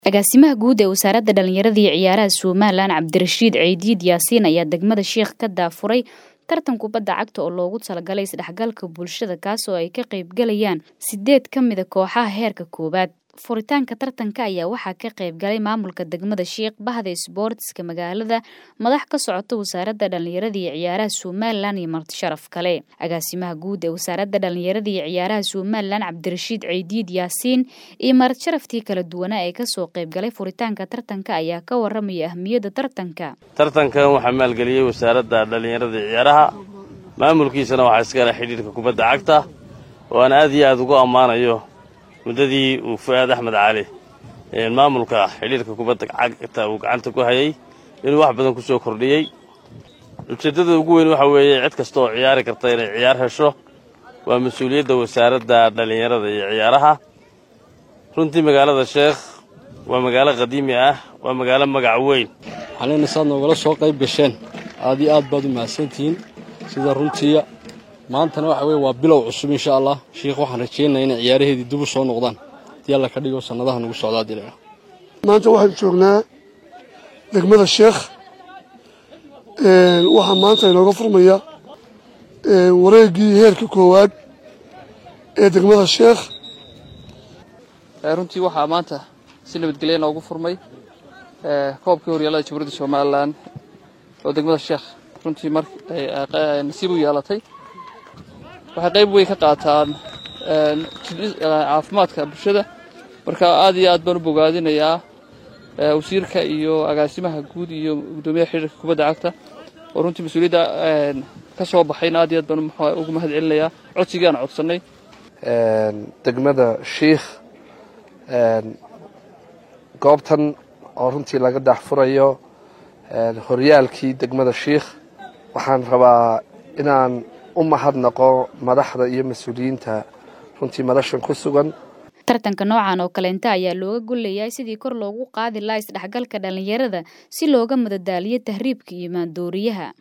agaasimaha guud ee wasaaradda dhallinyarada iyo ciyaaraha somalilan cabdirashiid ceydiid yaasiin ayaa degmada sheikh ka daafuray tartan kubadda cagta oo loogu talagalay isdhexgalka bulshada kaas oo ay ka qaybgalayaan sideed ka mida kooxaha heerka koowaad furitaanka tartanka ayaa waxaa ka qaybgalay maamulka degmada sheikh bahda isboortiska magaalada madax ka socota wasaaradda dhallinyarada iyo ciyaaraha somalilan iyo marti sharaf kale agaasimaha guud ee wasaaradda dhallinyarada iyo ciyaaraha somalilan cabdirashiid ceydiid yaasiin iyo marti sharaftii kala duwanaa ee kasoo qaybgalay furitaanka tartanka ayaa ka waramaya ahmiyadda tartanka tartankan waxaa maalgeliyey wasaaradda dhallinyarada iyo ciyaaraha maamulkiisana waxaa iskale xidhiirka kubadda cagta oo aan aad iyo aad ugu ammaanayo muddadii uu fu-aad axmed cali maamulka xidhiirka kubadda cagta uu gacanta ku hayay inuu wax badan ku soo kordhiyey ujeeddada ugu weyn waxa weeye cid kasta oo ciyaari karta inay ciyaar hesho waa mas-uuliyadda wasaaradda dhallinyarada iyo ciyaaraha runtii magaalada sheekh waa magaalo qadiimi ah waa magaalo magac weyn waxaan saad noogala soo qayb gasheen aad iyo aad baad u mahadsantihiin sida runtiiya maantana waxa weye waa bilow cusub insha allah sheikh waxaan rajaynaya inay ciyaaraheedii dib u soo noqdaan hadii alla ka dhigo sannadaha nagu socdaa dila maanta waxaan joognaa degmada sheekh waxaa maanta inooga furmaya wareeggii heerka koowaad ee degmada sheekh runtii waxaa maanta si nabadgelya noogu furmay koobkii horyaalada jamhuuriyadda somalilan oo degmada sheekh runtii mar nasiib u yeelatay waxay qayb weyn ka qaataan caafimaadka bulshada marka aad iyo aad baan u bogaadinayaa wasiirka iyo agaasimaha guud iyo guddoomiyaha xidhiirka kubadda cagta oo runtii mas-uuliyadda ka soo baxayna aad iyo aad baan ugu mahad celinayaa codsigii aan codsannay degmada shiikh goobtan oo runtii laga daxfurayo horyaalkii degmada shiikh waxaan rabaa inaan u mahadnaqo madaxda iyo mas-uuliyiinta runtii madashan ku sugan tartanka noocan oo kaleenta ayaa looga golleeyahay sidii kor loogu qaadi laha isdhexgalka dhallinyarada si looga madadaaliyo tahriibka iyo maandooriyaha